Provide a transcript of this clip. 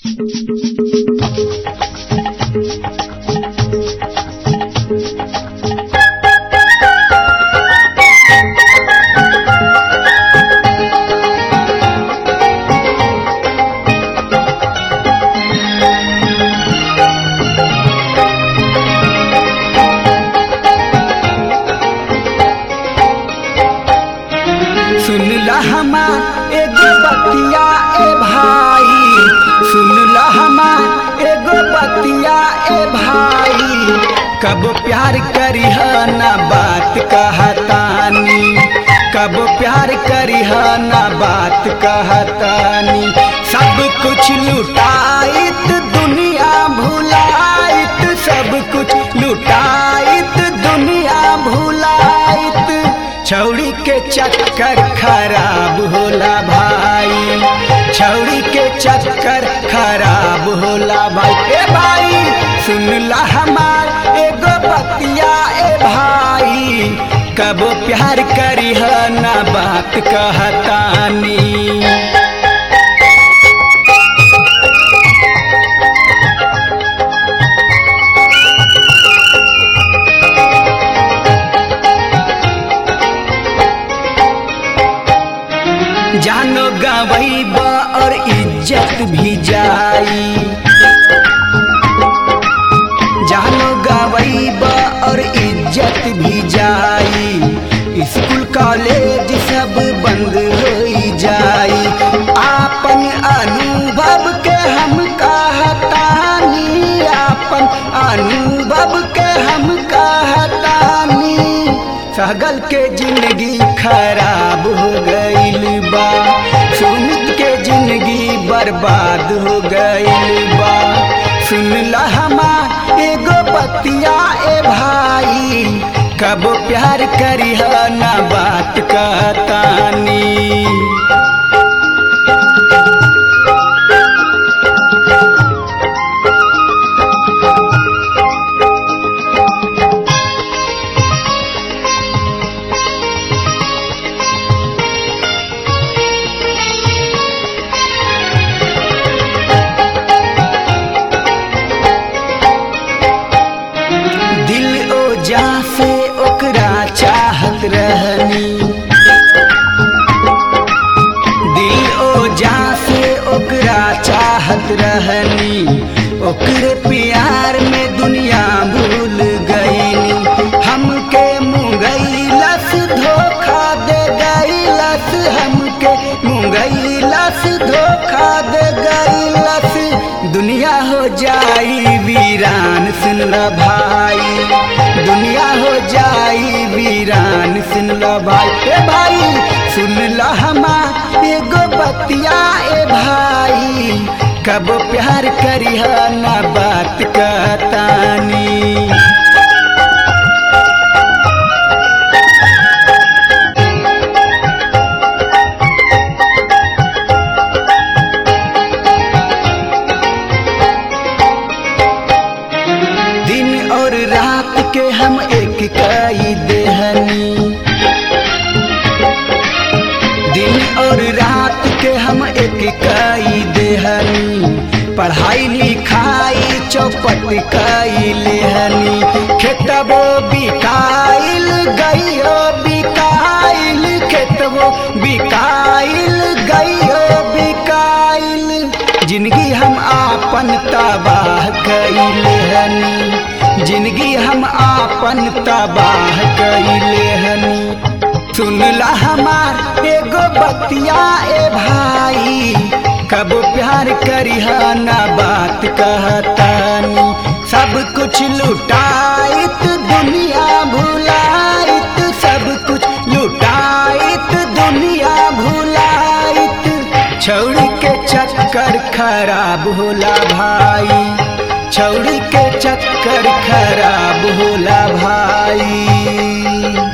सुनला हमा एगो बतिया ए भाई सुनला हमा एगो बतिया ए भाई कब प्यार करिह ना बात कहतानी कब प्यार करिह ना बात कहतानी सब कुछ लुटाइत दुनिया भुलाइत सब कुछ लुटाइत दुनिया भुलाइत छौड़ी के चक्कर खराब होला भाई छौड़ी के चक्कर खराब होला भाई ए भाई सुनला हमार एगो बतिया ए भाई कब प्यार करिह ना बात कहतानी जानो गवैबा और इज्जत भी जाई जानो गवैबा और इज्जत भी जाई स्कूल कॉलेज सब बंद हो जाई आपन अनुभव के हम कहतानी आपन अनुभव के हम कहतानी सगल के जिंदगी खराब हो गईल बा सुमित के जिंदगी बर्बाद हो गईल बा सुनला हमा एगो बतिया ए भाई कब प्यार करिह ना बात कहतानी दिल ओ जा से ओकरा चाहत रहनी दिल ओ जा से ओकरा चाहत रहनी ओकरे प्यार में दुनिया भूल गईनी हमके मुंगैलस धोखा दे गईलस हमके मुंगैलस धोखा दे गईलस दुनिया हो जाई वीरान सुन ल भाई दुनिया हो जाई वीरान सुन ल भाई ए भाई सुन ल हमा एगो बतिया ए भाई कब प्यार करिह ना बात कहतानी दिन और रात के हम एक कई देहनी दिन और रात के हम एक कई देहनी पढ़ाई लिखाई चौपट कई लेहनी खेतबो बिकाइल गइयो बिकाइल खेतबो बिकाइल गइयो बिकाइल जिंदगी हम आपन तबाह कैले हनी जिंदगी हम आपन तबाह कैले हनी सुनला हमार एगो बतिया ए भाई कब प्यार करिह ना बात कहतानी सब कुछ लुटाइत दुनिया भुलाइत सब कुछ लुटाइत दुनिया भुलाइत छौड़ी के चक्कर खराब होला भाई छौड़ी के चक्कर खराब होला भाई